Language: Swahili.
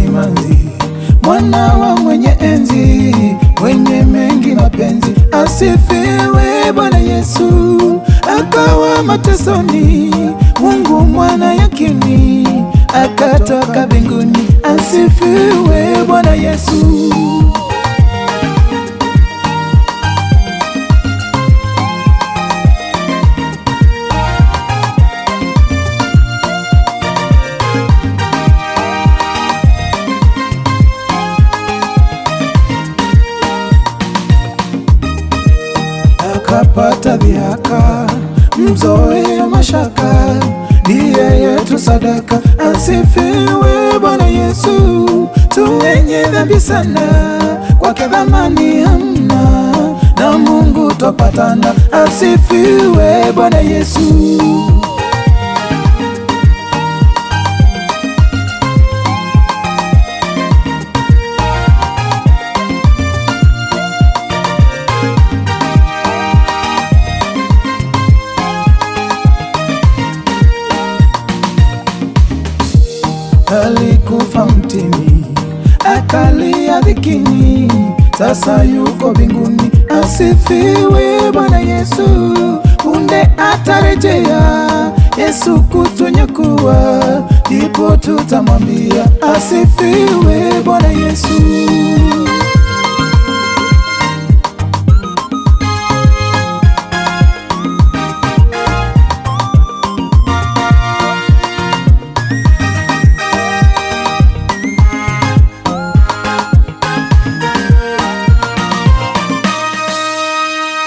simanzi, mwana wa mwenye enzi, mwenye mengi mapenzi, asifiwe Bwana Yesu. Akawa matesoni, Mungu mwana yakini, akatoka mbinguni, asifiwe Bwana Yesu. akapata dhihaka, mzoe mashaka, ndiye yetu sadaka. Asifiwe Bwana Yesu, tu wenye dhambi sana, kwake dhamani hamna, na Mungu twapatana. Asifiwe Bwana Yesu. alikufa mtini, akalia dhikini, sasa yuko mbinguni. Asifiwe Bwana Yesu, punde atarejea Yesu kutunyakua, ndipo tutamwambia asifiwe Bwana Yesu.